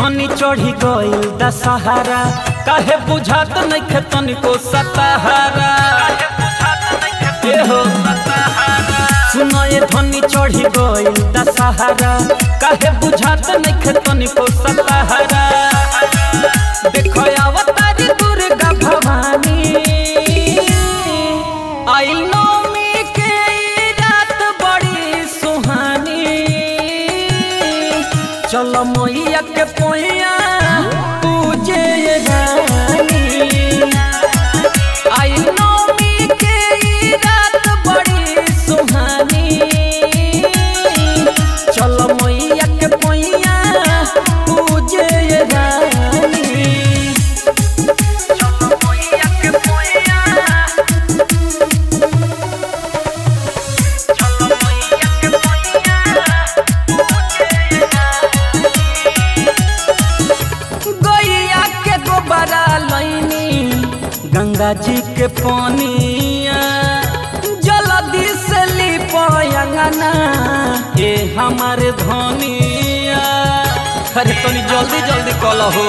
धनी चढ़ी गइल दशहरा काहे बुझात नइखे तनिको सतहरा ए हो सुनो ये धनी चढ़ी गइल दशहरा काहे बुझात नइखे तनिको सतहरा देखो अवतारी दुर्गा भवानी आइल नौमी के ई रात बड़ी सुहानी चलो मैया के पोया पूजे रानी आई नौमी के ई रात बड़ी सुहानी चलो मैया के पोया पूजे रानी चलो मैया के पोया चलो मैया के गैया के गोबरा लैनी गंगा जी के पानिया जल्दी से लिपयंगना ए हमारे धनिया अरे तनी जल्दी जल्दी कल हो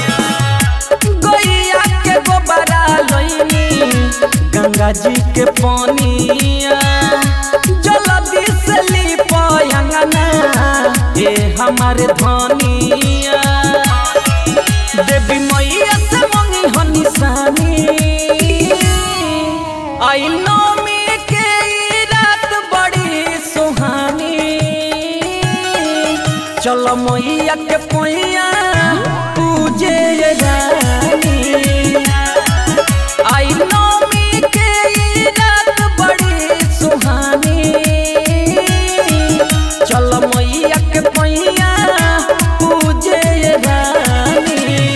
गैया के गोबरा लैनी गंगा जी के पानिया जल्दी से लिपयंगना ए हमारे धनिया देवी मैया से मंगी हो निशानी आई नौमी के ई रात बड़ी सुहानी चलो मैया के पैया पूजे रानी आई नौमी के ई रात बड़ी सुहानी चलो मैया के पैया पूजे रानी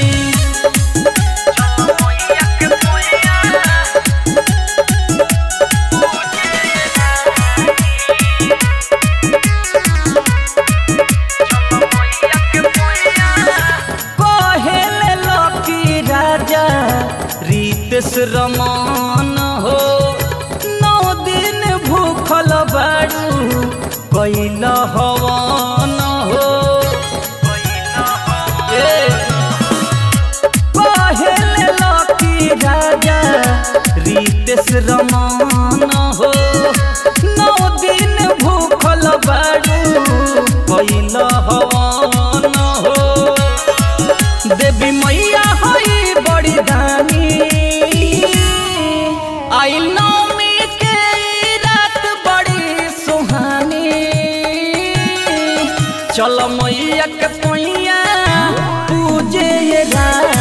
कहेले लकी राजा रीतेश रमान हो नौ दिन भूखल बाड़ू कैल हवन हो ए, कहेले लकी राजा रीतेश रमान हो नौ दिन भूखल बाड़ू कैल हवन हो देवी मैया हई बड़ी दानी आई नौमी के ई रात बड़ी सुहानी चलो मैया के पैया पूजे रानी